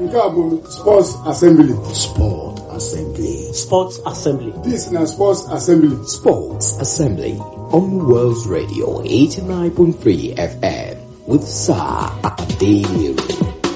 nke a bụ sports assembly Sport Assembly. Sports Assembly. this na sports assembly Sports Assembly on World's Radio 89.3 FM with Sir Adele.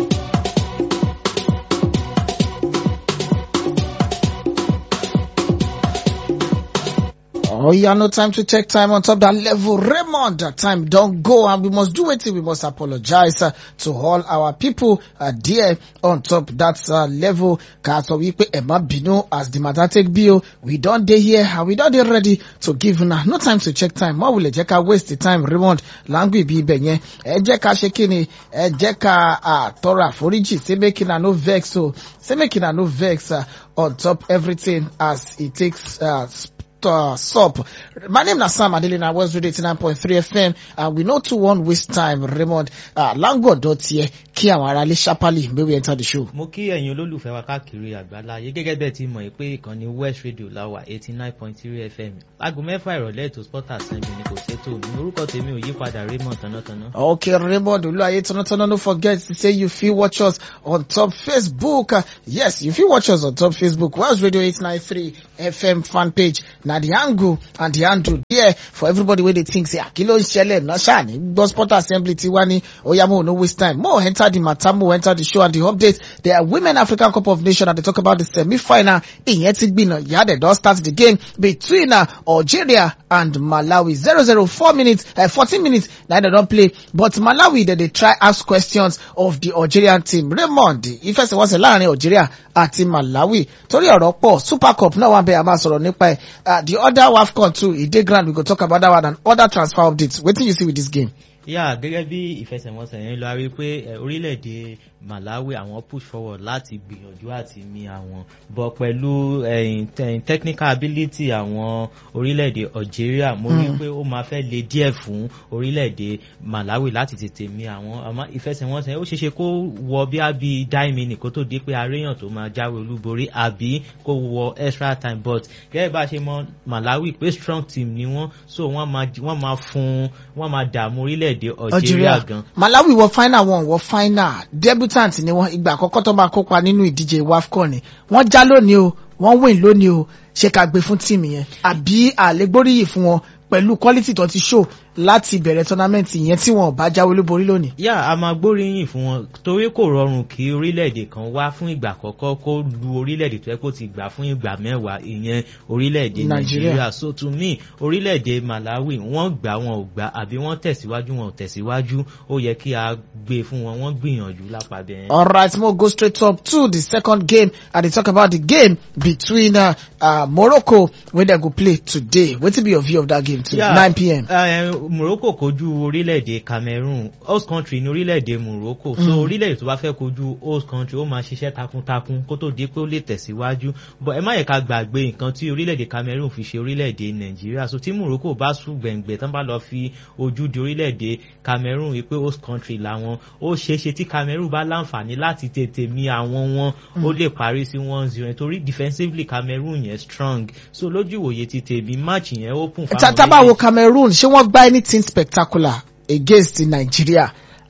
Oh, yeah, no time to take time on top that level. Raymond, that time don't go and we must do it. We must apologize uh, to all our people uh, there on top that uh, level. Kaso we pay Emma Bino as the matter take bill. We don't dey here and we don't dey ready to give now. No time to check time. More will jẹ́ ká waste the time. Raymond, language bí ibẹ̀ yẹn. Ẹ jẹ́ ká ṣe kí ni? Ẹ jẹ́ ká uh, tọrọ àforíjì. Say make una no vex o. Say make una no vex uh, on top everything as it takes uh, uh, sup. My name is Sam Adelina, West Radio 89.3 FM, and we know to one waste time, Raymond, uh, Lango dot here, kí àwọn ará ilé ṣápálì, may we enter the show. mo kí ẹ̀yin olólùfẹ́ wa káàkiri àgbáláyé gẹ́gẹ́ bẹ́ẹ̀ ti mọ̀ pé ìkànnì west radio láwà eighty nine point three fm aago mẹ́fà ìrọ̀lẹ́ ètò sport assembly ni kò ṣètò ní orúkọ tèmi ò yípadà raymond tánátáná. Okay, Raymond Oluwaye Tonotono, don't forget to say you feel watch us on top Facebook. Uh, yes, you feel watch us on top Facebook. West Radio 893 FM fan page. Now the angle and the handle there for everybody where they think say, Akilo Shele, no shani, go sport assembly tiwani, oyamo, no waste time. More enter the matter, more enter the show and the update. There are Women African Cup of Nations and they talk about the semi-final in Yetigbino. Yeah, they don't start the game between uh, Algeria and Malawi. 004 minutes, uh, 14 minutes, now they don't play. But Malawi, they, they try ask questions of the Algerian team. Raymond, if I say what's láàrin Algeria àti Malawi, torí ọ̀rọ̀ pọ̀, Super Cup náà wà bẹ́ẹ̀ a máa sọ̀rọ̀ nípa ẹ̀. Uh, the other WAFCON too, e dey grand, we go talk about that one and other transfer updates. Wetin you see with this game? yà gẹ́gẹ́ bí ìfẹsẹ̀wọnsẹ̀ yẹn lọ a rí i pé eh, orílẹ̀-èdè malawi àwọn push forward láti gbìyànjú àti mi àwọn bọ̀ pẹ̀lú eh, te- technical ability àwọn orílẹ̀-èdè algeria mo rí i pé ó máa fẹ́ le díẹ̀ fún orílẹ̀-èdè malawi láti tètè mi àwọn àmọ́ ìfẹsẹ̀wọnsẹ̀ yẹn ó ṣeéṣe kó wọ bí a bí dáìmínì kó tó di pé aréyàn tó máa jáwé olúborí àbí kó wọ extra time but gẹ́gẹ́ bá a ṣe mọ malawi pé strong team ni wọ́n so wọ́n máa wọ́n máa fún wọ́n máa dààmú orílẹ̀-èdè algeria gan Malawi wọ final wọn wọ final debutant ni wọn ìgbà àkọ́kọ́ tó máa kópa nínú ìdíje WAFCON ni wọ́n já lónìí o wọ́n win lónìí o ṣe ká gbé fún tíìmù yẹn àbí àlégbóríyìn fún wọn pẹ̀lú quality tó ti show láti bẹ̀rẹ̀ tournament yẹn tí wọn ò bá jáwé olúborí lónìí. yà a máa gbóríyìn fún wọn torí kò rọrùn kí orílẹ̀-èdè kan wá fún ìgbà àkọ́kọ́ kó lu orílẹ̀-èdè tó yẹ kó ti gbà fún ìgbà mẹ́wàá ìyẹn orílẹ̀-èdè Nàìjíríà. nàìjíríà so to me orílẹ̀-èdè malawi wọ́n gbà wọn ò gbà àbí wọ́n tẹ̀síwájú wọn ò tẹ̀síwájú ó yẹ kí a gbé fún wọn wọ́n gbìyànjú lápàbẹ̀ yẹn. Alright, we'll go straight up to the second game and they talk about the game between uh, uh, Morocco where they go play today. What will be your view of that game too? Yeah. 9 p.m. Uh, Morocco kojú orílẹ̀-èdè Cameroon host country ní orílẹ̀-èdè Morocco so orílẹ̀-èdè tó bá fẹ́ kojú host country ó máa ṣiṣẹ́ takuntakun kó tó di pé ó lè tẹ̀síwájú but ẹ má yẹ ká gbàgbé nǹkan tí orílẹ̀-èdè Cameroon fi ṣe orílẹ̀-èdè Nàìjíríà so tí Morocco bá sùn gbẹ̀ngbẹ̀ tán bá lọ fi ojú di orílẹ̀-èdè Cameroon wí pé host country làwọn ó ṣeéṣe tí Cameroon bá láǹfààní láti tètè mi àwọn wọn ó lè parí sí one zero nítorí defensively Cameroon yẹn strong so lójú ìwòye ti tèmi match yẹn open fáwọn Tábàwo méjèèjì. Cameroon ṣé wọ́n gbá anything spectacular against Nigeria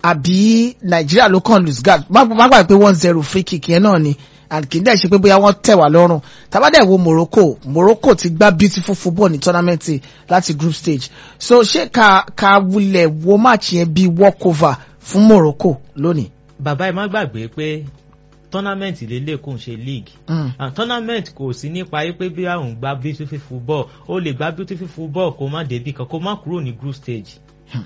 àbí Nigeria ló kàn lose guard má má gbàgbé pé one zero free kick yẹn náà ni and kì í dẹ̀ ṣe pé bóyá wọ́n tẹ̀ wá lọ́rùn tàbádẹ̀ wo Morocco Morocco ti gbá beautiful football ní tournament yìí láti group stage so ṣé ká ká wulẹ̀ wo match yẹn bí walkover fún Morocco lónìí. bàbá ẹ má gbàgbé pé tournament lélẹ̀ kò ń ṣe league Mm. and tournament kò sí nípa yí pé bí àwọn gba beautiful football ó lè gba beautiful football kó má débi kan kó má kúrò ní group stage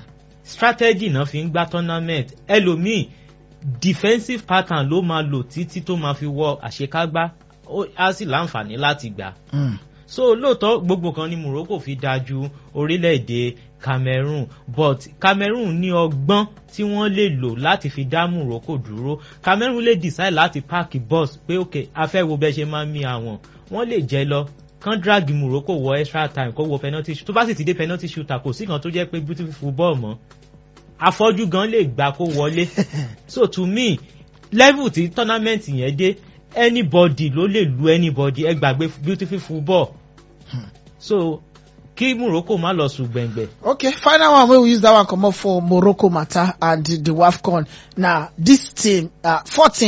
strategy náà fi ń gbá tournament ẹlòmíì defensive pattern ló máa lò títí tó máa fi wọ àṣekágbá ó á sì láǹfààní láti gbà Mm. so lóòótọ́ gbogbo kan ni Morocco fi dájú orílẹ̀-èdè Cameroon but Cameroon ní ọgbọ́n tí wọ́n lè lò láti fi dá Morocco dúró Cameroon lè decide láti páàkì bus pé ok a fẹ́ wo bẹ́ẹ̀ ṣe máa ń mi àwọn wọ́n lè jẹ́ lọ kán drag Morocco wọ extra time kó wọ penalty shoot tó bá sì ti dé penalty shooter kò sí kan tó jẹ́ pé beautiful football mọ́ afọ́jú gan lè gbà kó wọlé so to me level tí tournament yẹn dé anybody ló lè lu anybody ẹ gbàgbé beautiful football so kí Morocco má lọ sùn gbẹ̀ngbẹ̀. Okay, final one wey we use that one comot for Morocco matter and the, the WAFCON. Now, this team, uh, four teams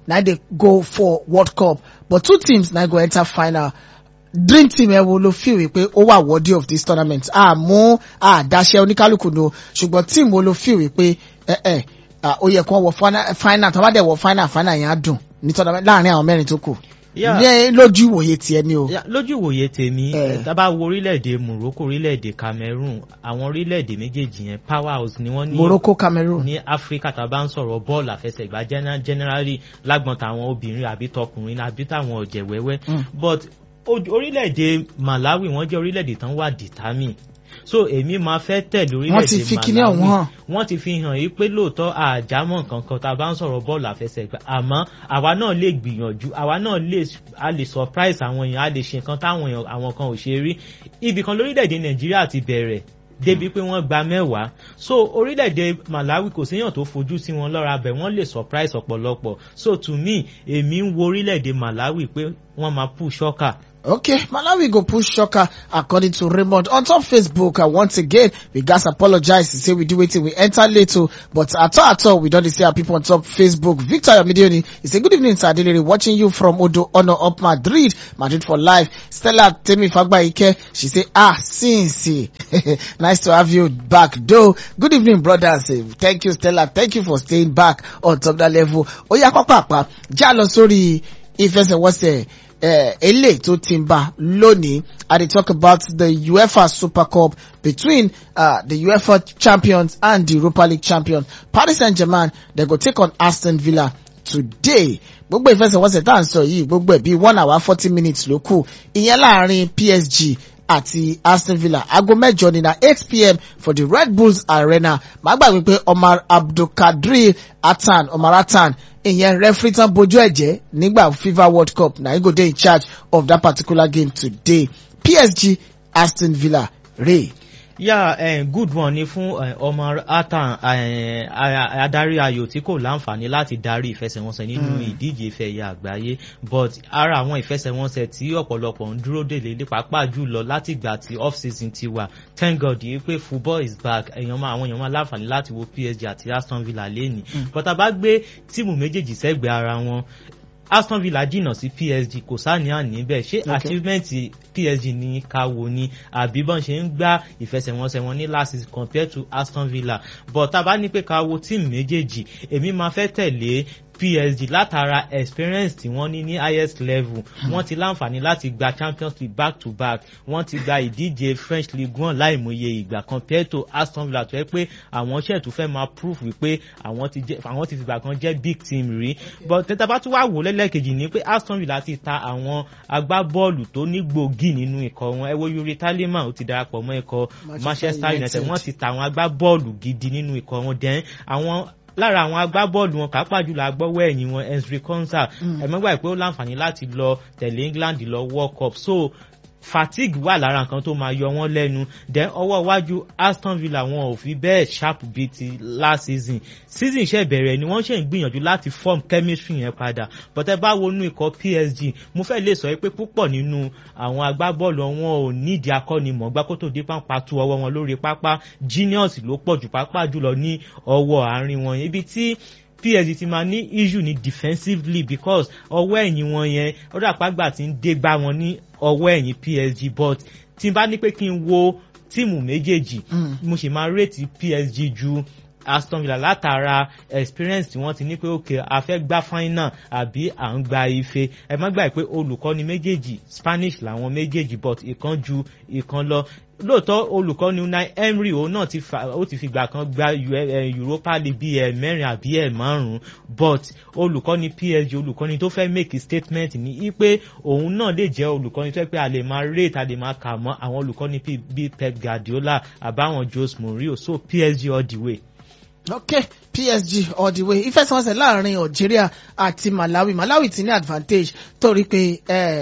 na dey go for world cup but two teams na go enter final dream team ẹ wo ló feel wípé ó wà worthy of this tournament àmú àdáṣe oníkálukú ni o ṣùgbọ́n team wo ló feel wípé ẹ ẹ ah, ó yẹ kó wọ fina- final tó bá dẹ̀ wọ final final yẹn á dùn ní tournament láàrin àwọn mẹ́rin tó kù Yeah. ní lójú ìwòye tiẹ̀ ni o. Ya, lójú ìwòye tèmi Eh. tá a bá wo orílẹ̀-èdè Morocco orílẹ̀-èdè Cameroon àwọn orílẹ̀-èdè méjèèjì yẹn power house ni wọ́n ní Morocco Cameroon. ní Áfíríkà tá a bá ń sọ̀rọ̀ bọ́ọ̀lù àfẹsẹ̀gbá gena- generally lágbọ̀n tàwọn obìnrin àbí tọkùnrin àbí táwọn ọ̀jẹ̀ wẹ́wẹ́ Mm. but o- orílẹ̀-èdè Malawi wọ́n jẹ́ orílẹ̀-èdè tán wà determine so èmi máa fẹ́ tẹ̀lé Wọ́n orílẹ̀-èdè ti fi kíní Malawi ọ̀hún hàn. wọ́n ti fi hàn yìí pé lóòótọ́ àjámọ̀ kankan tá a bá ń sọ̀rọ̀ bọ́ọ̀lù àfẹsẹ̀gbá àmọ́ àwa náà lè gbìyànjú àwa náà lè a lè surprise àwọn èèyàn a lè ṣe nǹkan táwọn èèyàn àwọn kan ò ṣe rí ibì kan lórílẹ̀‐èdè Nàìjíríà ti bẹ̀rẹ̀ débi pé wọ́n gba mẹ́wàá so orílẹ̀-èdè Malawi kò séèyàn tó fojú sí wọn lọ́ra bẹ̀ wọ́n lè surprise ọ̀pọ̀lọpọ̀ so to me èmi ń wo orílẹ̀-èdè Malawi pé wọ́n máa push ṣọ́kà Okay, Malawi go push shocker according to Raymond. On top Facebook, uh, once again, we guys apologize to say we do waiting, we enter late, oh, but at all, at all, we don't see our people on top Facebook. Victor Yamidioni, he say good evening, Sir Adelere, watching you from Odo Ono up Madrid, Madrid for life. Stella Temi Fagba Ike, she say, ah, Cincy, nice to have you back, though. Good evening, brothers. Eh, Thank you, Stella. Thank you for staying back on top that level. Oya Papa, Jalo, sorry, ìfẹsẹ̀wọnsẹ̀ eh, eléyìí tó ti ń bá lónìí i dey talk about the uefa super cup between uh, the uefa champions and the europa league champions paris saint-germain they go take on aston villa today gbogbo ìfẹsẹ̀wọnsẹ̀ tá à ń sọ yìí gbogbo ẹ̀ bíi one hour forty minutes ló kù ìyẹn láàrin psg àti aston villa aago mẹ́jọ ní na eight pm for the red bulls arena màá gbàgbé pé omar abdulkadir atan omar atan ìyẹn referee tán bojú ẹ̀jẹ̀ nígbà fifa world cup na he go dey in charge of that particular game today psg aston villa ray. yà yeah, good one ni fún eh, Omar Atan eh, a- adarí ayò tí kò láǹfààní láti darí ìfẹsẹ̀wọnsẹ̀ nínú ìdíje ife ẹ̀yà àgbáyé but ara àwọn ìfẹsẹ̀wọnsẹ̀ tí ọ̀pọ̀lọpọ̀ ń dúró dè lé pàápàá jùlọ láti ìgbà tí off season ti wà thank god yìí pé football is back èèyàn máa àwọn èèyàn máa láǹfààní láti wo PSG àti Aston Villa lẹ́nìí but a bá gbé tíìmù méjèèjì sẹ́gbẹ̀ẹ́ ara wọn Aston Villa jìnnà sí PSG kò sáníyàn níbẹ̀ ṣé Okay. achievement PSG ní ká wo ni àbí bọ́n ṣe ń gbá ìfẹsẹ̀wọnsẹ̀ wọn ní last season compared to Aston Villa but tá a bá ní pé ká wo tíìmù méjèèjì èmi máa fẹ́ tẹ̀lé PSG látara experience tí wọ́n ní ní highest level wọ́n ti láǹfààní láti gba Champions League back to back wọ́n ti gba ìdíje French League one láìmọye ìgbà compared to Aston Villa tó yẹ pé àwọn ṣẹ̀ tó fẹ́ máa prove wípé àwọn ti jẹ́ àwọn ti fìgbà kan jẹ́ big team rí but tẹ́tà bá tún wá wò lẹ́lẹ́kejì ni pé Aston Villa ti ta àwọn agbábọ́ọ̀lù tó ní gbòógì nínú ikọ̀ wọn ẹ wo Yuri Taliman ó ti darapọ̀ mọ́ ikọ̀ Manchester United wọ́n ti ta àwọn agbábọ́ọ̀lù gidi nínú ikọ̀ wọn dẹ́n àwọn lára àwọn agbábọ́ọ̀lù wọn pàápàá jùlọ agbọ́wọ́ ẹ̀yìn wọn Ezri Konsa ẹ̀mọ́gbà pé ó láǹfààní láti lọ tẹ̀lé England lọ World Cup so fatigue wà lára nǹkan tó máa yọ wọ́n lẹ́nu then ọwọ́ iwájú Aston Villa wọn ò fi bẹ́ẹ̀ sharp bíi ti last season season ṣe bẹ̀rẹ̀ ni wọ́n ṣe ń gbìyànjú láti form chemistry yẹn padà but ẹ bá wọnú ikọ̀ PSG mo fẹ́ lè sọ pé púpọ̀ nínú àwọn agbábọ́ọ̀lù wọn ò nídìí akọ́nimọ̀ọ́gbá kó tó dé pápá tu ọwọ́ wọn lórí pápá genius ló pọ̀ jù pápá jùlọ ní ọwọ́ àárín wọn ibi tí PSG ti máa ní issue ní defensively because ọwọ́ ẹ̀yìn wọn yẹn ó dà pàgbà tí ń dé gbá wọn ní ọwọ́ ẹ̀yìn PSG but tí n bá ní pé kí n wo tíìmù méjèèjì mo sì máa rètí PSG ju Aston Villa látara experience tí wọ́n ti ní pé òkè a fẹ́ gbá final àbí à ń gba ife ẹ má gbà pé olùkọ́ni méjèèjì Spanish làwọn méjèèjì but ìkan ju ìkan lọ lóòótọ́ olùkọ́ni Unai Emery òun náà ti fa ó ti fìgbà kan gba Europa League bíi ẹ̀ mẹ́rin àbí ẹ̀ márùn-ún but olùkọ́ni PSG olùkọ́ni tó fẹ́ make statement ní í pé òun náà lè jẹ́ olùkọ́ni tó yẹ pé a lè máa rate a lè máa kà mọ́ àwọn olùkọ́ni bíi Pep Guardiola àbáwọn Jose Mourinho so PSG all the way okay psg all the way ìfẹsẹ̀wọnsẹ̀ láàrin algeria àti malawi malawi ti ní advantage torí pé eh,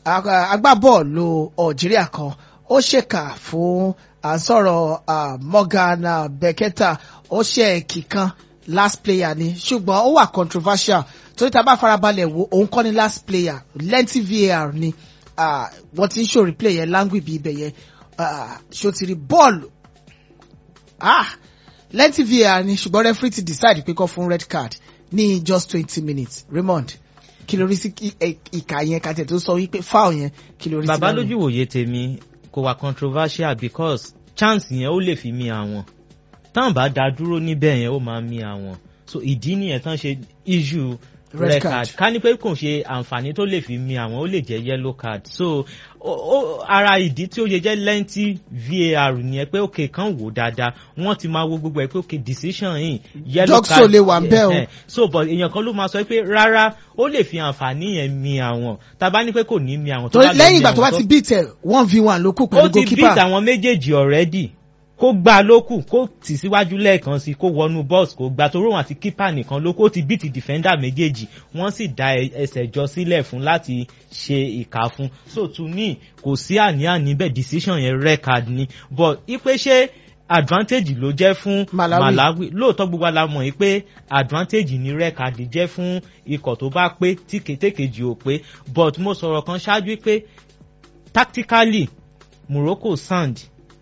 agbábọ́ọ̀lù algeria kan ó ṣèkà fún àsọ̀rọ̀ uh, morgan uh, beketa ó ṣe kíkan last player ni ṣùgbọ́n ó wà controversial torí tá a bá farabalẹ̀ wo òun kọ́ ni last player lengthy var ni uh, wọ́n ti ń ṣòrí play yẹn language bí ibẹ̀ yẹn ṣó ti rí bọ́ọ̀lù ah lẹ́ntì var ni ṣùgbọ́n referee ti decide pé kọ́ fún red card ní just twenty minutes Raymond kí ló rí sí kí- ẹ- ìkà yẹn kàtẹ́ tó sọ wípé foul yẹn kí ló rí sí bàbá lánàá? lójú wòye tèmi kò wà controversial because chance yẹn ó lè fi mi àwọn tán bá dá dúró níbẹ̀ yẹn ó máa mi àwọn so ìdí nìyẹn tán ṣe issue Red red card. card ká ní pé kò ṣe àǹfààní tó lè fi mi àwọn ó lè jẹ́ yellow card so ó ó- ara ìdí tí ó yẹ jẹ́ lẹ́ǹtì var nìyẹn pé òkè kan wò dáadáa wọ́n ti máa wo gbogbo ẹ̀ pé òkè decision yìí yellow Doxo card lè wà ńbẹ̀ o. Eh, so but èèyàn kan ló máa sọ pé rárá ó lè fi àǹfààní yẹn mi àwọn tá a bá ní pé kò ní mi àwọn tó torí bá lọ lẹ́yìn mi ìgbà tó àwọn bá ti beat ẹ̀ one v one ló kù ó pẹ̀lú ti beat goalkeeper àwọn méjèèjì already kó gbá lókù kó tì síwájú lẹ́ẹ̀kan sí kó wọnú box kó gbá toró wọn àti keeper nìkan ló kó ti beat defender méjèèjì wọ́n sì dá ẹ- ẹsẹ̀ jọ sílẹ̀ fún láti ṣe ìka fún so to me kò sí àní-àní bẹ́ẹ̀ decision yẹn red card ni but ipe ṣé advantage ló jẹ́ fún Malawi. Malawi lóòótọ́ gbogbo la mọ̀ yìí pé advantage ni red card jẹ́ fún ikọ̀ tó bá pé tí kétékejì ò pé but mo sọ̀rọ̀ kan ṣáájú pé tactically Morocco sound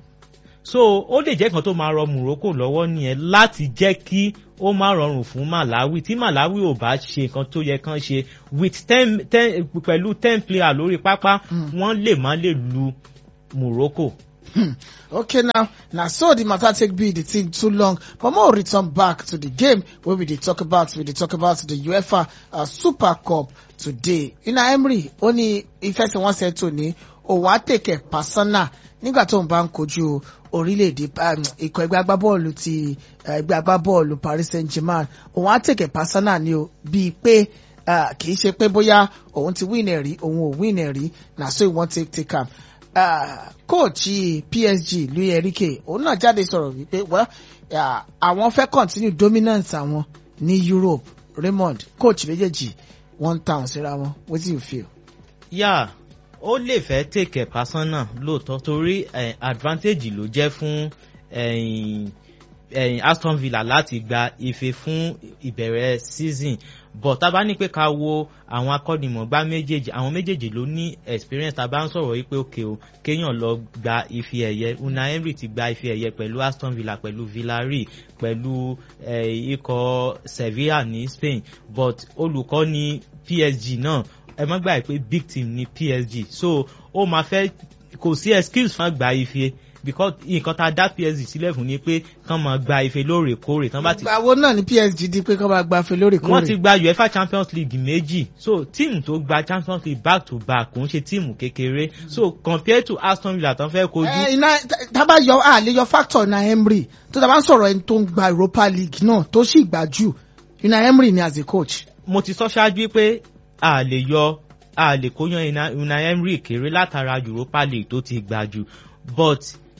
so ó lè jẹ́ kan tó máa rọ Morocco lọ́wọ́ nìyẹn láti jẹ́ kí ó má rọrùn fún Malawi tí Malawi ò bá ṣe nǹkan tó yẹ kán ṣe with ten ten pẹ̀lú ten player lórí pápá wọ́n lè má lè lu Morocco. Hmm. okay now na so the matter take be the thing too long but more return back to the game wey we dey talk about we dey talk about the uefa uh, super cup today una emery ó ní ìfẹsẹ̀wọnsẹ̀ tòní òun á tèkẹ̀ pàṣánà nígbà tó ń bá ń kojú orílẹ̀-èdè um, ikọ̀ ẹgbẹ́ agbábọ́ọ̀lù ti uh, ẹgbẹ́ agbábọ́ọ̀lù paris saint-germain òun á tèkẹ̀ pàṣánà ni o bíi pé uh, kì í ṣe pé bóyá òun ti win ẹ̀ rí òun ò win ẹ̀ rí na so he wan take take am uh, kóòchì PSG Luis Enrique òun náà jáde sọ̀rọ̀ wípé well uh, àwọn fẹ́ continue dominance àwọn ní Europe Raymond kóòchì méjèèjì one town síra wọn wetin you feel. yà ó lè fẹ́ take ẹ̀ personal lóòótọ́ torí eh, advantage ló jẹ́ fún eh, eh, Aston Villa láti gba ife fún ìbẹ̀rẹ̀ season but tá a bá ní pé ká wo àwọn akọ́nimọ̀gbá méjèèjì àwọn méjèèjì ló ní experience tá a bá ń sọ̀rọ̀ wípé òkè o kéèyàn lọ gba ife ẹ̀yẹ Unai Emery ti gba ife ẹ̀yẹ pẹ̀lú Aston Villa pẹ̀lú Villarreal pẹ̀lú eh, ikọ̀ Sevilla ní Spain but olùkọ́ ní PSG náà ẹ má gbàgbé pé big team ní PSG so ó máa fẹ́ kò sí excuse fún àgbà ife because nǹkan tá a dá PSG sílẹ̀ fún ni pé kán máa gba ife lóòrèkóòrè tán bá ti ìgbà wo náà ni PSG di pé kọ́ máa gbafẹ́ wọ́n ti lóòrèkóòrè. gba uefa champions league méjì so tíìmù tó gba champions league back to back kò ń ṣe tíìmù kékeré so compared to aston villa tán fẹ́ kojú ẹ iná tábà yọ àlè yọ factor na Emery tó tábà ń sọ̀rọ̀ ẹni tó ń gba Europa League náà tó sì gbà jù Unai Emery ni as a coach. mo ti sọ ṣáájú pé a lè yọ a lè kóyan Una- Unai Emery kéré látara europa league tó ti gbà jù but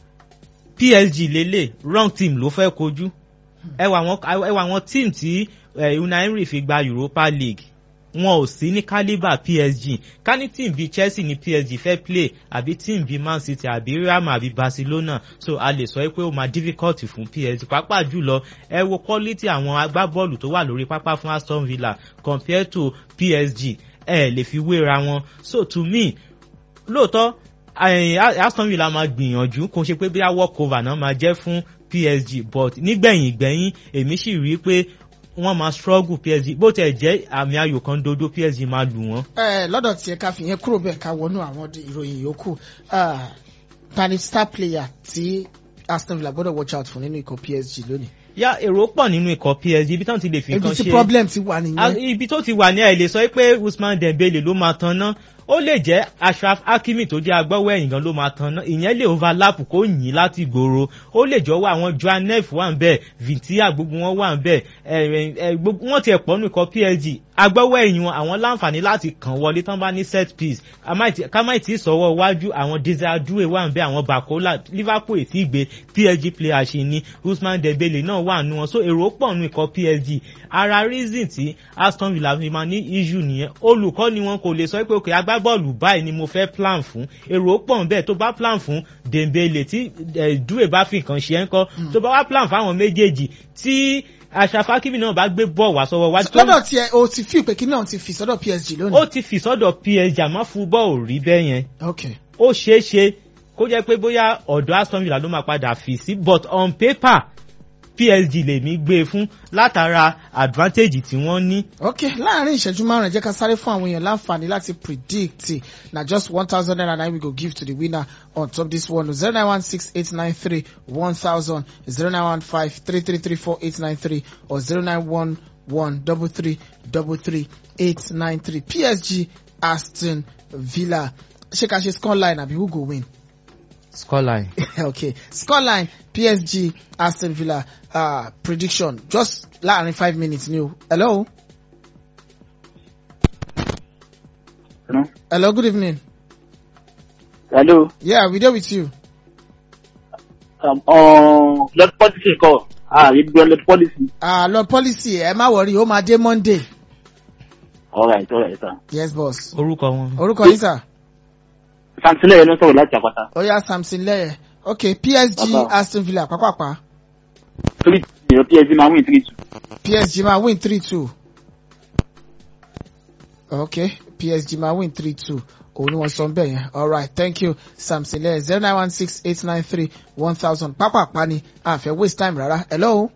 psg lélẹ̀ wrong team ló fẹ́ kojú ẹwà àwọn ẹwà àwọn team tí eh, Unai Emery fi gba europa league wọn ò sí ní calibre psg ká ní team bíi chelsea ní psg fẹ́ play àbí team bíi man city àbí real madrid àbí barcelona so a lè sọ pé ó máa difficult fún psg pàápàá jùlọ ẹ wo quality àwọn agbábọ́ọ̀lù tó wà lórí pápá fún aston villa compared to psg ẹ lè fi wéra wọn so to me lóòótọ́ eh, aston villa máa gbìyànjú kò ṣe pé bí walk over náà máa jẹ́ fún psg but nígbẹ̀yìn gbẹ̀yìn èmi sì rí i pé wọ́n máa struggle psg bó tẹ̀ jẹ́ àmì ayò kan dodo psg máa lù wọ́n. ẹ lọ́dọ̀ tiẹ̀ ká fìyẹn kúrò bẹ́ẹ̀ ká wọnú àwọn di- ìròyìn yòókù Ah, ta ni star player tí Aston Villa gbọ́dọ̀ watch out fún nínú ikọ̀ PSG lónìí. yá èrò pọ̀ nínú ikọ̀ psg ibi táwọn ti lè fi ibi nǹkan tí ṣe problem ti wà Ah, nìyẹn. ibi tó ti wà ní àìlè sọ pé usman dembele ló máa tan ná ó lè jẹ́ ashraf hakimi tó jẹ́ agbọ́wọ́ ẹ̀yìn gan ló máa tan ná ìyẹn lè overlap kó yìn láti gbòòrò ó lè jọ wá àwọn joan neff wà ń bẹ̀ vintia gbogbo wọn wà ń bẹ̀ ẹ̀ ẹ̀ gbogbo wọn tiẹ̀ pọ̀ nù ikọ̀ psg agbọ́wọ́ ẹ̀yìn wọn àwọn láǹfààní láti kàn wọlé tán bá ní set piece ká má tí sọ̀wọ́ iwájú àwọn desiree wà ń bẹ̀ àwọn bakola liverpool ètí ìgbé psg player ṣe ni usman dembele náà wà nù wọn so èrò pọ̀ nù ikọ̀ psg ara reason tí aston villa fi máa ní issue nìyẹn olùkọ́ ni wọn kò lè sọ pé òkè agbábọ́ọ̀lù báyìí ni mo fẹ́ plan fún èrò pọ̀ bẹ́ẹ̀ tó bá plan fún dembele tí dúwè bá fi nǹkan ṣe ń kọ́ tó bá wá plan fáwọn méjèèjì tí aṣàfákìmí náà bá gbé bọ́ọ̀ wá sọ́wọ́ wájú. lọ́dọ̀ tiẹ̀ o ti fi ìpè kí náà ti fi sọ́dọ̀ PSG lónìí. ó ti fi sọ́dọ̀ psg àmọ́ fún bọ́ọ̀ rí bẹ́ẹ̀ yẹn ok ó ṣeé ṣe kó jẹ́ pé bóyá ọ̀dọ̀ aston villa ló máa padà fi sí but on paper PSG lèmi gbé e fún látara advantage tí wọ́n ní. ok láàrin ìṣẹ́jú márùn-ún ẹ jẹ́ ká sáré fún àwọn èèyàn láǹfààní láti predict na just one thousand naira nine we go give to the winner on top this one zero nine one six eight nine three one thousand zero nine one five three three three four eight nine three or zero nine one one double three double three eight nine three PSG Aston Villa ṣé ká ṣe scoreline àbí who go win. scoreline. okay scoreline PSG Aston Villa uh, prediction just láàrin five minutes ni o hello. Hello. hello good evening. Hello. yeah we dey with you. Um, uh, lord policy kọ. Ah, you do lord policy. Uh, lord policy ẹ má wọrí ó máa dé monday. All right, all right, sir. yes boss. orúkọ wọn. orúkọ yín sà. Santilẹ̀ yẹn ló sọ̀rọ̀ láti àpáta. ó yá samson lẹ́yẹ̀ okay PSG Bàbá. Aston Villa pápápá Three two, your PSG máa win three two. PSG máa win three two. okay PSG máa win three two òun ni wọ́n sọ bẹ́ẹ̀ yẹn alright thank you samson lẹ́yẹ̀ zero nine one six eight nine three one thousand pápápá ni a fẹ́ waste time rárá hello.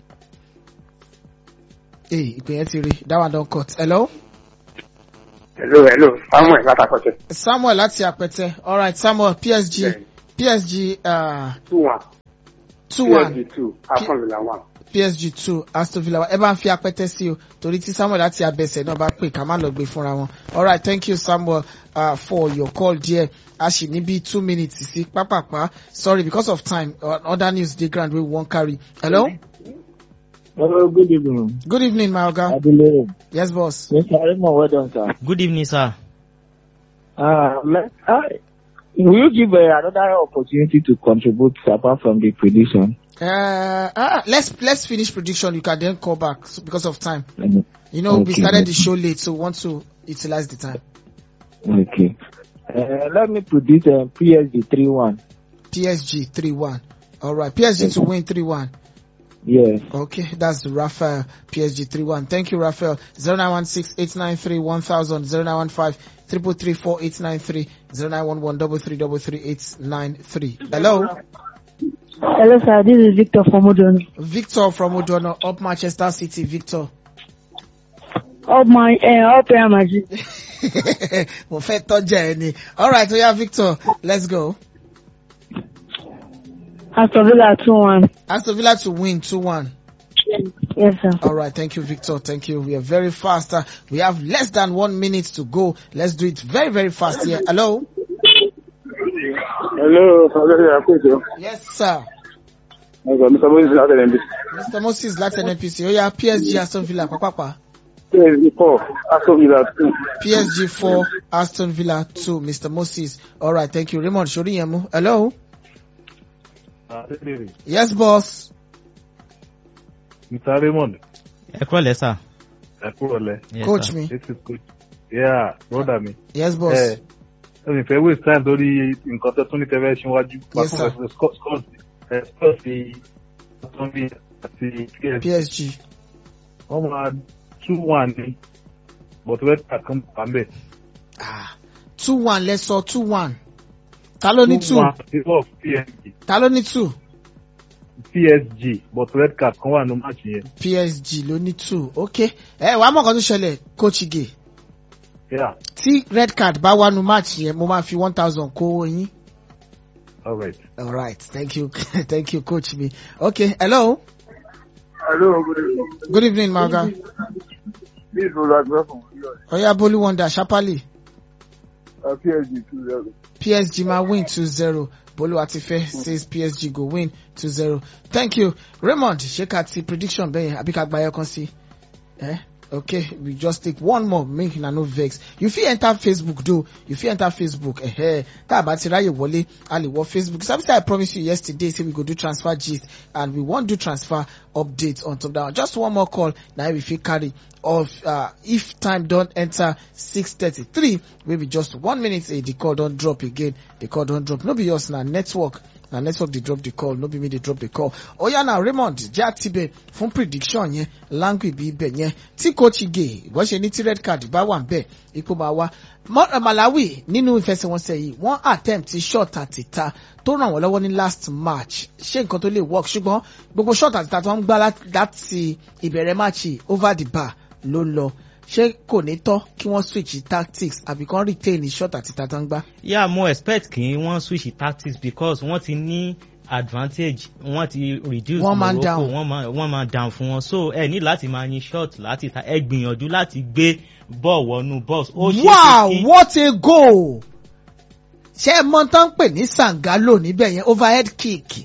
ee ìpè yẹn ti rí that one don cut hello. hello hello samuel látàkọ̀tẹ̀. samuel láti àpẹtẹ alright samuel PSG Bẹ́ẹ̀ni. PSG uh, two one two one psg two aston villa one. PSG two Aston Villa ẹ bá ń fi apẹtẹ sí o torí tí Samuel láti abẹsẹ náà bá pè ká má lọ gbé fúnra wọn alright thank you Samuel uh, for your call there a sì ní bí two minutes sí pápápá sorry because of time uh, other news dey ground wey we wan carry hello Hello, good evening. good evening my oga Adele. yes boss Mr. Raymond, well done, sir. good evening sir. Uh, let, I, will you give uh, another opportunity to contribute apart from the prediction? uh, ah, let's let's finish prediction you can then call back so, because of time Um, you know we Okay. started the show late so we want to utilize the time Okay. Uh, let me predict uh, PSG 3-1. PSG three one alright PSG to win three one. Yes. Okay, that's Raphael PSG 31. Thank you, Raphael. 0916 893 1000 0915 333 4893 0911 333 Hello, Hello, sir. This is Victor from Odon. Victor from Odono, up Manchester City. Victor. Up my, uh, up Real Madrid. Mo fẹ́ tọ́jà ẹ ni. Alright, so yeah, Victor, let's go. Aston Villa 2-1. Aston Villa to win 2-1. Yes, sir. All right, thank you, Victor. Thank you. We are very fast. Uh, we have less than one minute to go. Let's do it very, very fast here. Hello? hello ọlọ́run àkójọ. Yes, sir. ẹ̀gbọ́n mi sọ bó ṣe láti ẹ̀rẹ̀ Mr. Moses láti NNPC. Ó yá PSG Aston Villa pápápá. psg four aston villa two. PSG 4, Aston Villa 2. Mr. Moses. All right, thank you. Raymond Shoriyemu. Hello? Yes, boss. Mr. Raymond, ẹ kúrọ̀ lẹ́ sà. ẹ kúrò lẹ. Yes, Coach sir. me. This is coach. Yeah, brother mi. Yes, boss. Ẹ ẹ mi fẹ́ waste time lórí nǹkan tó tún ní tẹ́fẹ́ ṣíwájú. Yes, sir. Scott Scott ẹ Scott fi Aston Villa àti PSG. PSG. Wọ́n máa two one ní but red card kan bá ń bẹ̀. Ah, 2-1, let's saw 2-1. Ta ló ní 2? one before PSG. Ta ló ní 2? PSG but red card kan wà ní match yẹn. PSG ló ní 2. Okay. Ẹ wàá mọ̀ kan tó ṣẹlẹ̀, Coach Ige. Yeah, Tí red card bá wá nu match yẹn, mo máa fi 1000 kó owó yín. alright. All right, thank you, thank you, coach me. Okay, hello. hello good evening. Good evening, Maga. this is olùwàgbẹ́ from Oyo. Oya Bolu Wonder, Shapali. Uh, psg two zero. PSG ma win 2-0. Bolu Atife says PSG go win 2-0. Thank you. Raymond, ṣé ká ti prediction bẹ́yẹn àbí ká gba ẹyọ kan sí? Eh? Okay, we just take one more make una no vex. You fit enter Facebook though. You fit enter Facebook. Eh, tá a bá ti ráyè wọlé, a lè wọ Facebook. Something I promised you yesterday say we go do transfer gist and we wan do transfer update on top that one. Just one more call na we fit carry of uh, if time don enter 6:33 wey be just one minute eh, the call don drop again. The call don drop. No be us na network na network dey drop the call no be me dey drop the call oya na raymond jẹ́ àtibẹ̀ fún prediction yẹn langu ibi ibẹ̀ yẹn tí coach ige ìwọ́n ṣe ní tí red card bá wà ń bẹ̀ ipò máa wá Mo- malawi nínú ìfẹsẹ̀wọnsẹ̀ yìí wọ́n attempt shot àtìta tó ràn wọ́n lọ́wọ́ ní last match ṣé nǹkan tó lè work ṣùgbọ́n gbogbo shot àtìta tó ń gbá lá- láti ìbẹ̀rẹ̀ match yìí over the bar ló lọ ṣé kò ní tọ́ kí wọ́n switch tactics àbí kán retain shot àtìta tó ń gbá. yeah mo expect kí wọ́n switch tactics because wọ́n ti ní advantage wọ́n ti reduce One man Morocco down. wọ́n máa wọ́n máa down fún wọn so ẹ ní láti máa yin shot láti ta ẹ gbìyànjú láti gbé ball wọnú box ó ṣe é wow ṣe kí what a goal ṣé ẹ mọ tán ń pè ní sangalo níbẹ̀ yẹn overhead kick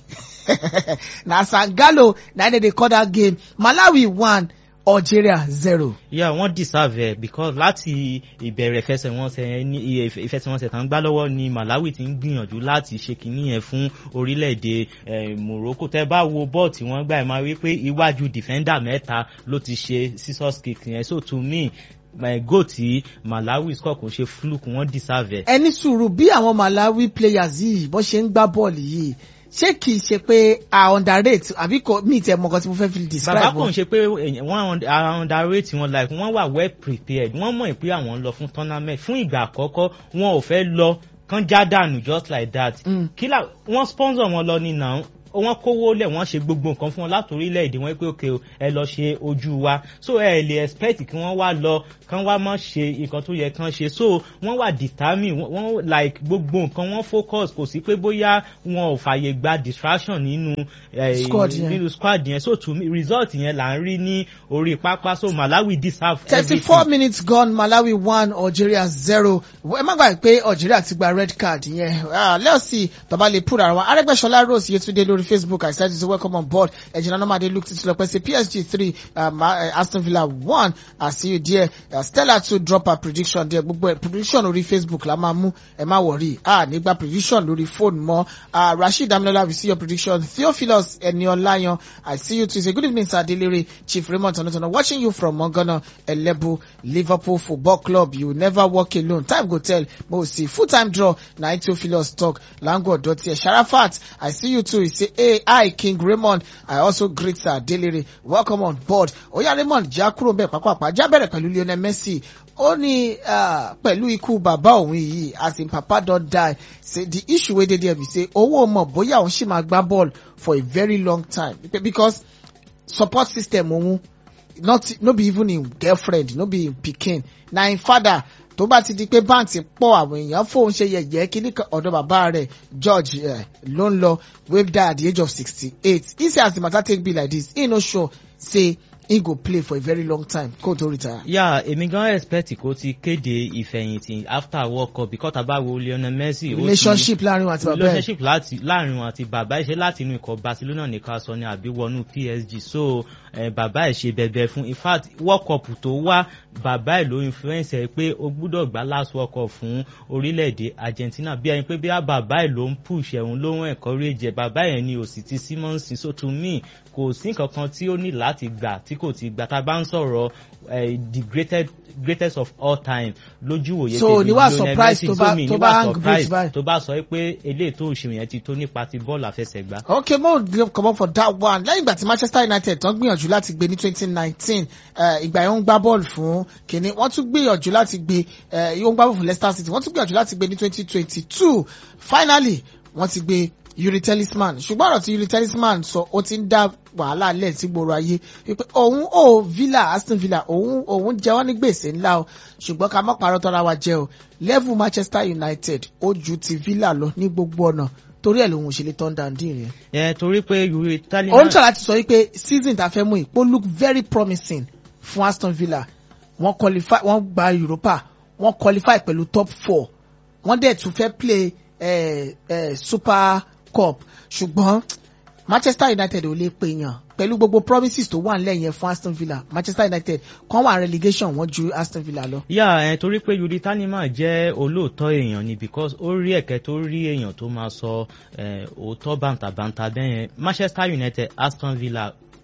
na sangalo na dem dey call that game malawi one algeria zero. yeah wọ́n deserve ẹ̀ because láti ìbẹ̀rẹ̀ ìfẹsẹ̀wọnsẹ̀ ní ìyẹ- ìfẹsẹ̀wọnsẹ̀ tán gbá lọ́wọ́ ni malawi ti ń gbìyànjú láti ṣe kínní yẹn fún orílẹ̀-èdè eh, morocco tẹ́ bá wo bọ́ọ̀ tí wọ́n gbà ẹ̀ máa rí pé iwájú defender mẹ́ta ló ti ṣe scissors kick yẹn so to me my goal tí malawi score kò ṣe fluke wọ́n deserve ẹ̀. ẹni sùúrù bí àwọn malawi players yìí bó ṣe ń gbá bọ́ọ̀lù yìí ṣé kì í ṣe pé a underrate àbí kò mí tẹ mọ nǹkan tí mo fẹ́ fi describe bàbá kò wọn. ń ṣe pé èèyàn- wọ́n ara underrate wọn like wọ́n wà well prepared wọ́n mọ̀ pé àwọn ń lọ fún tournament fún ìgbà àkọ́kọ́ wọn ò fẹ́ lọ kán já dànù just like that. Mm. kí là wọ́n sponsor wọn lọ ní nà wọ́n kówó lẹ̀ wọ́n ṣe gbogbo nǹkan fún wọn láti orílẹ̀-èdè wọn pé òkè o, ẹ lọ ṣe ojú wa so ẹ lè expect kí wọ́n wá lọ kán wá mọ̀ ṣe nǹkan tó yẹ kán ṣe so wọ́n wà determine wọ́n wọ́n like gbogbo nǹkan wọ́n focus kò sí pé bóyá wọn ò fàyè gba distraction nínú eh, Squad yẹn. nínú squad yẹn so to me result yẹn là ń rí ní orí pápá so malawi deserve thirty-four everything. minutes gone malawi one algeria zero ẹ má gbàgbé pé algeria ti gba red card yẹn Ah, let's see baba lè put ara wọn arẹgbẹsọlá rose yetunde lórí facebook i said to welcome on board ẹjìnà nomade luke titi lọpẹ say psg three um, uh, aston villa one i see you there uh, stella too drop her prediction there gbogbo ẹ prediction orí facebook la máa mú ẹ má wọrí ah nígbà prediction lórí phone mọ uh, rasheed damilola we see your prediction theophilus eniolayan i see you too say good evening sir adelere chief raymond tonotono watching you from mongana elebu liverpool football club you never walk alone time go tell mo see full time draw na theophilus talk lango odotie sharafat i see you too he say hey hi king raymond i also greet sir adelere welcome on board oya raymond já kúrò bẹ́ẹ̀ pàápàá já bẹ̀rẹ̀ pẹ̀lú lionel messi ó ní ah, pẹ̀lú ikú bàbá òun yìí as in papa don die say the issue wey dey there be say owó mọ̀ bóyá òun ṣì máa gbá ball for a very long time because support system òun not no be even him girlfriend no be him pikin na him father tó bá ti di pé báǹtì pọ̀ àwọn èèyàn fóun ṣe yẹ̀yẹ́ kíní kan ọ̀dọ̀ bàbá rẹ̀ george eh, ló ń lọ wey die at the age of sixty-eight he say as the matter take be like this he no sure say he go play for a very long time kó tó retire. yà èmi gan expect kó ti kéde ìfẹ̀yìntì after world cup because tàbá wo lionel messi ó ti- relationship láàrin wọn àti bàbá ẹ̀ relationship láti láàrin wọn àti bàbá ẹ̀ ṣe láti inú ikọ̀ barcelona nìkan sọ ni àbí wọnú psg so eh, bàbá ẹ̀ ṣe bẹ̀bẹ̀ fún in fact world cup tó wá bàbá ẹ̀ ló influence ẹ̀ pé ó gbúdọ̀ gbá last world cup fún orílẹ̀-èdè argentina bí ẹni pé bí a bàbá ẹ̀ ló ń push ẹ̀hún ló ń encourage ẹ̀ bàbá ẹ̀ ni òsì ti simmons so to me kò sí nǹkan kan tí ó ní láti gbà tí kò ti gbà tá a bá ń sọ̀rọ̀ eh, the greatest greatest of all time lójú òye So, tèmi ní wàá Lionel surprise Messi, tó so bá- mi tó ní bá wàá hang surprise bridge báyìí. tó bá sọ pé eléyìí tó ń ṣe yẹn ti tó nípa ti bọ́ọ̀lù àfẹsẹ̀gbá. okay mo give comot for that one lẹ́yìn ìgbà tí manchester united tán gbìyànjú láti gbé ní twenty nineteen ìgbà yẹn ó ń gbá bọ́ọ̀lù fún kínní wọ́n tún gbìyànjú láti gbé eh, ó ń gbá bọ́ọ̀lù fún leicester city wọ́n tún gbìyànjú láti gbé ní twenty twenty two finally wọ́n ti gbé yuri talisman ṣùgbọ́n ọ̀rọ̀ tí yuri talisman sọ ó ti ń dá wàhálà lẹ̀ sí gbòòrò ayé wípé òun ò villa aston villa òun òun jẹ wọ́n ní gbèsè ńlá o ṣùgbọ́n ká má parọ́ tọ́ra wa jẹ́ o level manchester united ó ju ti villa lọ ní gbogbo ọ̀nà torí ẹ̀ lòun ò ṣe lè turn down dín rẹ̀ ẹ torí pé yuri ó ń taliman tọ́ láti sọ wípé season tá a fẹ́ mú yìí ó look very promising fún aston villa wọ́n qualify wọ́n gba europa wọ́n qualify pẹ̀lú top four wọ́n dẹ̀ tún fẹ́ play eh, eh, super cup ṣùgbọ́n manchester united ò lè pè yàn pẹ̀lú gbogbo promises tó wà nílẹ̀ yẹn fún aston villa manchester united kan wà relegation wọ́n ju aston villa lọ. yà ẹ torí pé yuri taliman jẹ́ olóòótọ́ èèyàn ni because ó rí ẹ̀kẹ́ tó rí èèyàn tó máa sọ eh, òótọ́ bàǹtàbàǹtà bẹ́yẹn manchester united aston villa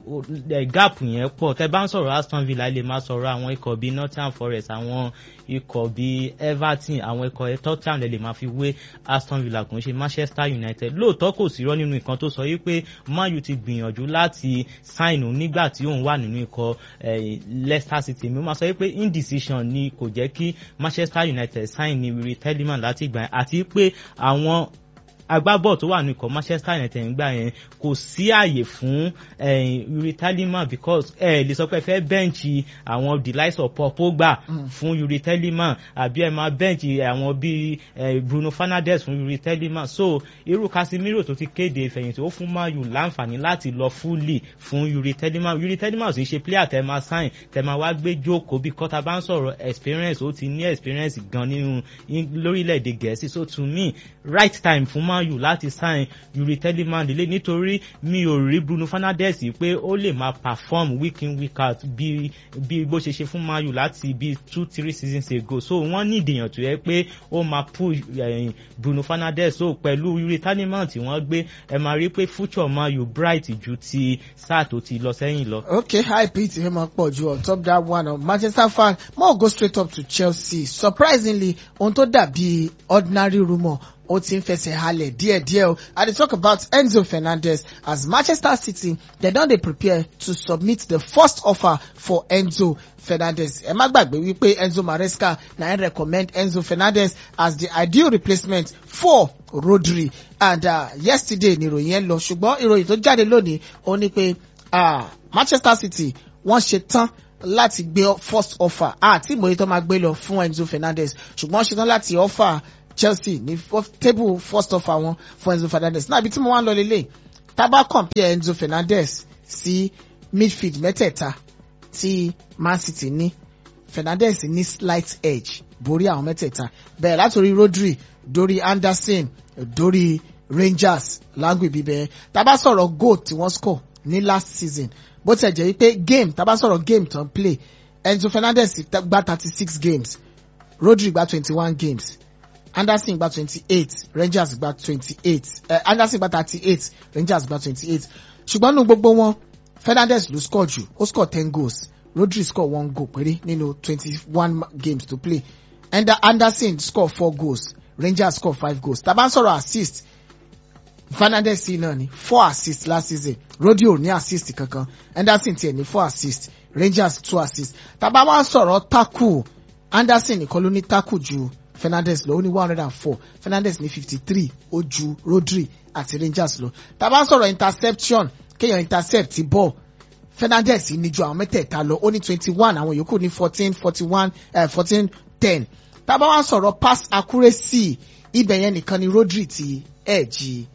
o- eh, gap yẹn pọ̀ tẹ́ bá ń sọ̀rọ̀ Aston Villa ẹ lè máa sọ̀rọ̀ àwọn ikọ̀ bíi Nottingham Forest àwọn ikọ̀ bíi Everton àwọn ikọ̀ Tottenham lè lè máa fi wé Aston Villa kò ń ṣe Manchester United lóòótọ́ kò sí rọ́ nínú nǹkan tó sọ yí pé Man U ti gbìyànjú láti sign òun nígbà tí òun wà nínú ikọ̀ eh, Leicester City mi ó máa sọ yí pé indecision ni kò jẹ́ kí Manchester United sign ní Yuri Tielemans láti ìgbà yẹn àti pé àwọn agbábọ̀ tó wà ní ikọ̀ Manchester United ńgbà yẹn kò sí àyè fún eh, Yuri Tielemans because ẹ lè sọ pé ẹ fẹ́ bẹ́ǹchì àwọn the likes of Paul Pogba fún Yuri Tielemans àbí ẹ máa bẹ́ǹchì àwọn bíi eh, Bruno Fernandes fún Yuri Tielemans so irú Casemiro tó ti kéde ìfẹ̀yìntì ó fún Man U láǹfààní láti lọ fully fún Yuri Tielemans Yuri Tielemans kì í ṣe player tẹ máa sign tẹ máa wá gbé jókòó bí kọ́ta bá ń sọ̀rọ̀ experience ó ti ní experience gan nínú in- lórílẹ̀‐èdè Gẹ̀ẹ́sì so to me right time fún Man U láti sign Yuri Tielemans lélẹ̀ nítorí mi ò rí Bruno Fernandes pé ó lè máa perform week in week out bí bí bó ṣe ṣe fún Man U láti bí two three seasons ago so wọ́n ní ìdèyàn tó yẹ pé ó máa push eh, Bruno Fernandes so pẹ̀lú Yuri Tielemans tí wọ́n gbé ẹ máa rí pé future Man U bright ju ti sáà tó ti lọ sẹ́yìn lọ. Okay, high Pete Hema Poju on top that one of Manchester fan. More go straight up to Chelsea. Surprisingly, ohun tó dàbí ordinary rumour ó ti ń fẹsẹ̀ halẹ̀ díẹ̀díẹ̀ o. I dey talk about Enzo Fernandez as Manchester City dem don dey prepare to submit the first offer for Enzo Fernandez. Ẹ má gbàgbé wípé Enzo Maresca na him recommend Enzo Fernandez as the ideal replacement for Rodri and uh, yesterday ni ìròyìn yẹn lọ ṣùgbọ́n ìròyìn tó jáde lónìí ó ní pé ah, Manchester City wọ́n ṣe tán láti gbé first offer àti ìmòye tó máa gbé lọ fún Enzo Fernandez ṣùgbọ́n wọ́n ṣe tán láti offer Chelsea ní fo- table first offer wọn fún Enzo Fernandez náà ibi tí mo wá ń lọ lélẹ̀ tá bá compare Enzo Fernandez sí midfield mẹ́tẹ̀ẹ̀ta tí Man City ní Fernandez ní slight edge borí àwọn mẹ́tẹ̀ẹ̀ta bẹ̀rẹ̀ látòrí Rodri dórí Anderson dórí Rangers lágùn ìbíbẹ̀ tá a bá sọ̀rọ̀ goal tí wọ́n score ní last season bó tiẹ̀ jẹ́ wípé game tá a bá sọ̀rọ̀ game tó ń play Enzo Fernandez gba thirty six games Rodri gba twenty one games Anderson gba twenty eight Rangers gba twenty eight uh, Anderson gba thirty eight Rangers gba twenty eight ṣùgbọ́n nínú gbogbo wọn Fernandez ló score jù ó score ten goals Rodri score one goal péré nínú twenty one games to play and Anderson score four goals Rangers score five goals tá a bá ń sọ̀rọ̀ assist Fernandez sí náà ni four assists last season Rodri ò ní assist kankan Anderson tiẹ̀ ní four assists Rangers two assists tá a bá wá ń sọ̀rọ̀ tackle Anderson nìkan ló ní tackle ju Fernandez lọ ó ní one hundred and four Fernandez ní fifty three ó ju Rodri àti Rangers lọ tá a bá ń sọ̀rọ̀ interception kéèyàn intercept ti ball Fernandez ní ju àwọn mẹ́tẹ̀ẹ̀ta lọ ó ní twenty one àwọn yòókù ní fourteen forty one fourteen ten tá a bá wá ń sọ̀rọ̀ pass accuracy ibẹ̀ yẹn nìkan ni Rodri ti ẹ̀ẹ́jì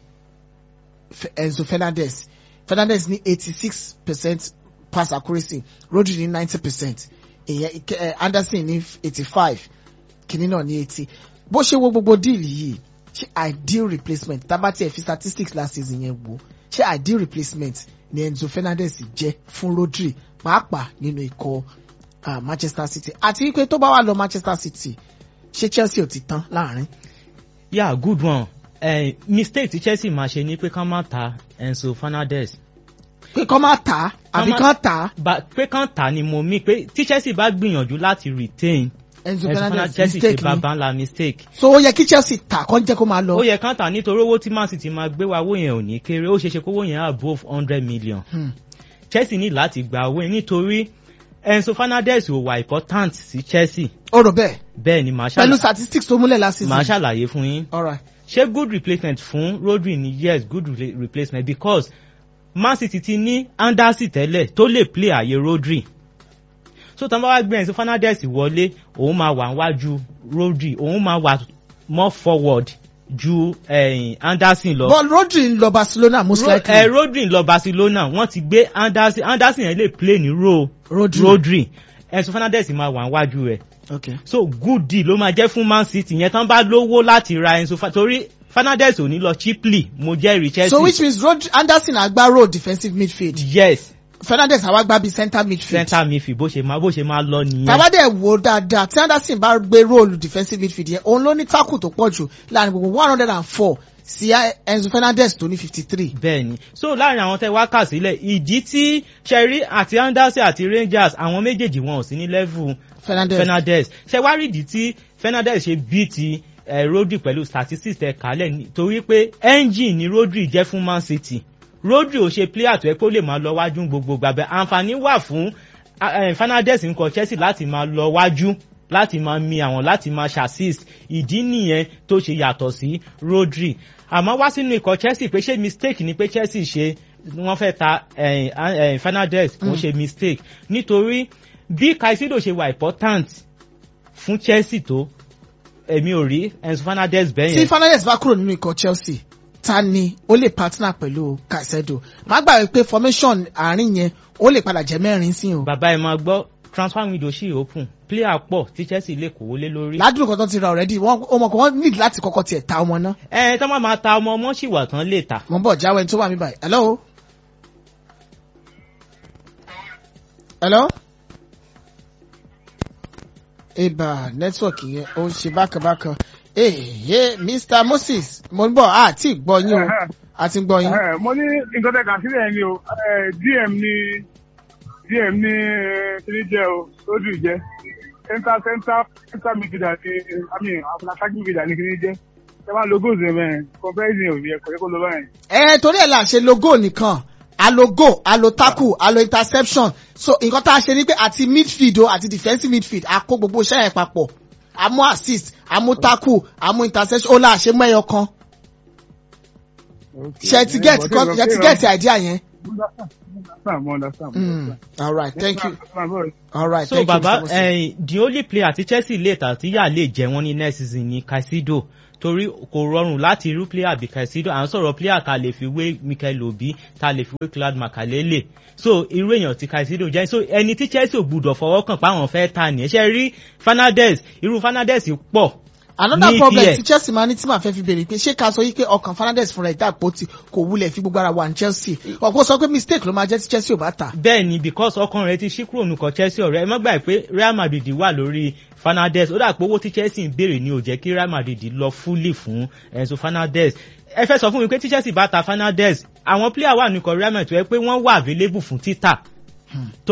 Enzo Fernandez Fernandez ní eighty six percent pass accuracy Rodri ní ninety percent ìyẹn eh, Anderson ní eighty five kìnní náà ní eighty bó ṣe wo gbogbo díìlì yìí ṣe ideal replacement tábàtì ẹ̀ fi statistics last season yẹn wò ṣe ideal replacement ni Enzo Fernandez jẹ́ fún Rodri pàápàá nínú ikọ̀ uh, Manchester City àti wípé tó bá wà lọ Manchester City ṣé Chelsea ò ti tán láàrin. yeah good one eh, mistake tí Chelsea máa ṣe ni pé kán má ta Enzo Fernandez pé kán má tà á àbí má- kán tà á ba- pé kán tà ni mo mí pé tí Chelsea bá gbìyànjú láti retain Enzo Enzo Fernandez Fernandez Chelsea mistake ṣe ni bàbá ńlá mistake so ó yẹ kí Chelsea tà kán jẹ́ kó máa ó lọ. yẹ kán tà nítorí owó tí Man City máa gbé wa owó yẹn ò ní kéré ó ṣeéṣe kówó yẹn above hundred million Hmm. Chelsea ní láti gba owó yẹn nítorí Enzo Fernandez ò wà important sí Chelsea ó rò bẹ́ẹ̀ bẹ́ẹ̀ ni màá pẹ̀lú ṣàlàyé statistics tó múlẹ̀ last màá season. ṣàlàyé fún yín alright ṣé good replacement fún Rodri ni yes good re replacement because Man City ti ní Anderson tẹ́lẹ̀ tó lè play àyè Rodri so tán bá wá gbé Enzo Fernandez wọlé òun máa wà níwájú Rodri òun máa wà more forward ju eh, Anderson lọ. but Rodri ń lọ Barcelona most Ro- likely. eh, Rodri ń lọ Barcelona wọ́n ti gbé Anderson Anderson yẹn lè play ní ro Rodri. Rodri Enzo Fernandez máa wà níwájú rẹ̀ okay. so good deal ló máa jẹ́ fún Man City yẹn tán bá lówó láti ra Enzo Fa- torí Fernandez ò ní lọ cheaply mo jẹ́rìí Chelsea. so which means Rodri Anderson àgbá road defensive midfield yes Fernandez àwa gbá bí center midfield. center midfield bó ṣe máa bó ṣe máa lọ nìyẹn. tàbádẹ́ wo dáadáa tí Anderson bá gbé róòlù defensive midfield yẹn òun ló ní tackle tó pọ̀ jù láàrin gbogbo one hundred and four sí enzo fernandez tó ní fifty three. bẹ́ẹ̀ni so láàrin àwọn tẹ wá kà sílẹ̀ ìdí tí sherry àti anderson àti rangers àwọn méjèèjì wọn ò sí ní level fernandez fernandez ṣe wá rí ìdí tí fernandez ṣe bí ti eh, rodri pẹ̀lú statistics tẹ kálẹ̀ nítorí pé engine ni rodri jẹ́ fún man city rodri ò ṣe player tó yẹ kó lè máa lọ wájú gbogbo gbàgbẹ́ àǹfààní wà fún eh, fernandez nǹkan chelsea láti máa lọ wájú láti máa mi àwọn láti máa ṣassist ìdí nìyẹn tó ṣe yàtọ̀ sí rodri àmọ́ wá sínú ikọ̀ chelsea pé ṣé mistake ni pé chelsea ṣe wọ́n fẹ́ ta eh, eh, fernandez kò ṣe mistake nítorí bí caicedo ṣe wà important fún chelsea tó èmi ò rí enzo fernandez bẹ́ẹ̀ tí yẹn fernandez bá kúrò nínú ikọ̀ chelsea ta ni ó lè partner pẹ̀lú caicedo má gbàgbé pé formation àárín yẹn ó lè padà jẹ́ mẹ́rin sí o. bàbá ẹ̀ máa gbọ́ transfer window ṣì open player pọ̀ tí chelsea lè kówó lé lórí. ládùúgbò kan tó ti ra already wọn ọmọ kan wọn need láti kọ́kọ́ tiẹ̀ ta ọmọ náà. ẹ ẹ tọ́ máa ma ta ọmọ ọmọ ṣì wà tán lè ta. mo ń bọ̀ jáwé tó wà mí báyìí. hello. hello. ibà nẹ́tíwọ̀kì yẹn ó ń ṣe bákanbákan. ee mr moses mo ń bọ̀ a ti gbọ́ yín o a ti gbọ́ yín. Ẹ, mo ní nǹkan tẹ̀ kà sílẹ̀ ni o Ẹ, dm ní dm ní kíní jẹ́ o lójú jẹ́ center center center midfielder ní i mean attacking midfielder ní kíní jẹ́ ẹ máa lo goals ẹ̀ mẹ́rin comparison ò yẹ kò yẹ kó lo báyìí. ẹ torí ẹ là ṣe logo nìkan alo go alo tackle alo interception so nǹkan tá a ṣe ni pé àti midfield o àti defensive midfield a kó gbogbo iṣẹ́ yẹn papọ̀ a mú assist a mú tackle a mú interception ó là ṣe mú ẹyọ kan ṣe ti get ṣe ti get idea yẹn. Mo understand, mo Mm, understand. all right thank you all right so thank baba you Mr. Moses. eh, the only player tí chelsea lè tà tí yà lè jẹ wọn ní next season ni caicedo torí kò rọrùn láti irú player bí caicedo à ń sọ̀rọ̀ player ta lè fi wé michael obi ta lè fi wé claude makalele so irú èèyàn tí caicedo jẹ́ so ẹni tí chelsea ò gbúdọ̀ fọwọ́ kàn pa àwọn fẹ́ ta nìyẹn ṣe rí fernandez irú fernandez pọ̀ another ní problem EPL. tí chelsea máa ní tí màá fẹ́ fi béèrè pé ṣé ká sọ yí pé ọkàn fernandez fúnra ẹ̀ dàpọ̀ tí kò wulẹ̀ fi gbogbo ara wà ní chelsea ọ̀pọ̀ sọ pé mistake ló máa jẹ́ tí chelsea ò bá tà. bẹ́ẹ̀ ni because ọkàn rẹ̀ ti ṣí kúrò nùkọ̀ chelsea ọ̀rẹ́ ẹ má gbà pé real madrid wà lórí fernandez ó dà pé owó tí chelsea ń béèrè ni ò jẹ́ kí real madrid lọ fúlì fún enzo fernandez ẹ fẹ́ sọ fún mi pé tí chelsea bá ta fernandez àwọn player wà nùkọ̀ real madrid tó yẹ pé wọ́n wà available fún títà